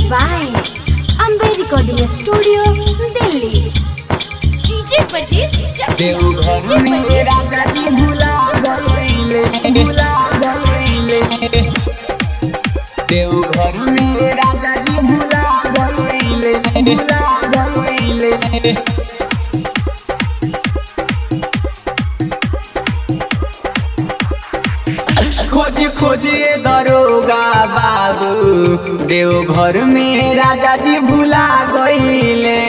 by Ambe Recording Studio, Delhi. DJ Parjeet Chakla. Deoghar में राजा जी भुला गइले भुला गइले देवघर में राजा जी भुला गइले भुला गइले खोजी खोजिए दरोगा बाबू देवघर में राजा जी भुला गइले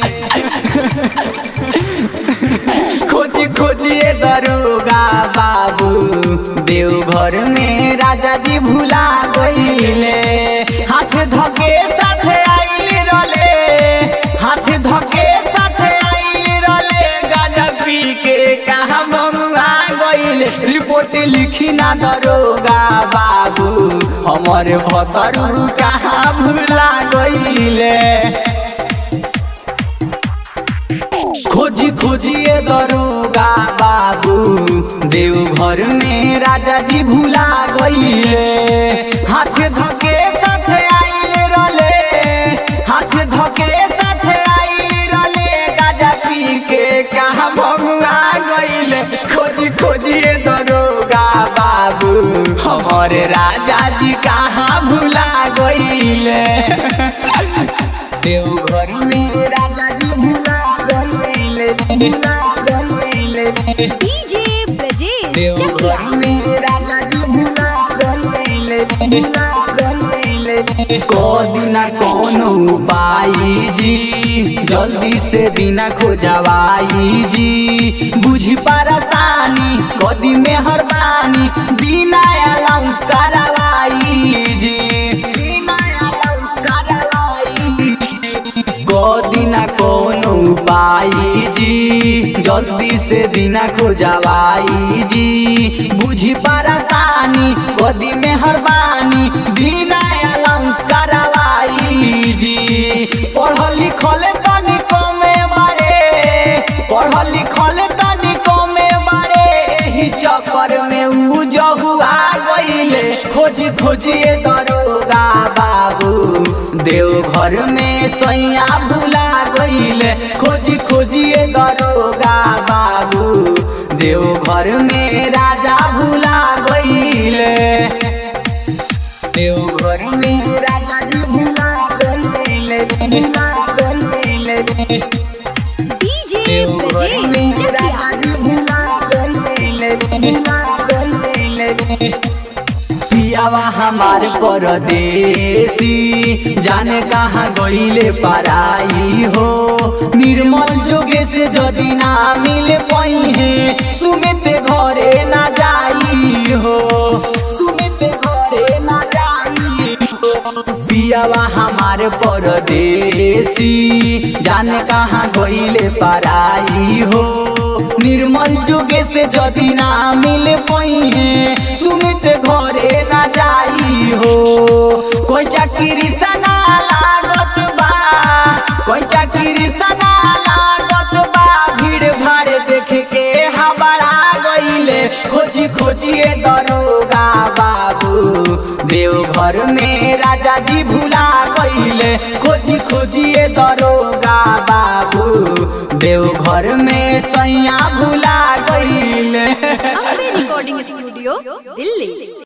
खोजी खोजिए दरोगा बाबू देवघर में राजा जी भुला गइले हाथ धके साथ आइल रले हाथ धके साथ आइल रले गाजा पी के कहाँ मंगा गइले रिपोर्ट लिखी ना दरोगा बाबू हमर भतरू कहाँ भुला गइले खोजी खोजिए दरोगा बाबू देवघर में राजा जी भुला गइले हाथ धके साथ आइल रले हाथ धके साथ आइल रले गाजा पी के कहाँ भंगा गइले खोजी खोजिए दरोगा बाबू हमारे राजा जी कहाँ भुला गइले देवघर में राजा जी भुला गइले भुला गइले DJ Brajesh देवघर Chakla. में राजा जी भुला गइले भुला गइले कोदिना कोनो पाई जी जल्दी से दिना खोजवाई जी बुझी परेशानी कदी में हरबानी बिना अलाउंस करवाई जी बिना अलाउंस करवाई दिना कोनो पाई जी जल्दी से दिना खोजवाई जी बुझी परेशानी कदी में हरबानी बिना अलाउंस करवाई जी पढ़ल लिखल तनी कमे बारे पढ़ल लिखल तनी कमे बारे एही चक्कर में उ जहुआ गइले खोजी खोजिए दरोगा बाबू देवघर में सैया भुला गइले खोजी खोजिए दरोगा बाबू देवघर में राजा भुला गइले देवघर में राजा जी भुला गइले भुला गइले DJ देवघर में Brajesh Chakla. राजा जी भुला गइले भुला गइले पियावा हमार परदेसी जाने कहाँ गइले पराई हो निर्मल जोगे से जदि ना मिल पाई है सुमित घरे ना जाई हो सुमित घरे ना जाई हो पियावा हमार परदेसी जाने कहाँ गइले पराई हो निर्मल जुगे से जदि ना मिल पाई है सुमित घरे ना जाई हो कोई चाकरी सना लागत बा कोई चाकरी सना लागत बा भीड़ भाड़ देख के हबड़ा गइले खोजी खोजिए दरोगा बाबू देवघर में राजा जी भुला गइले खोजी खोजिए दरोगा बाबू देवघर में सैया भुला गइले Ambe Recording Studio, Delhi.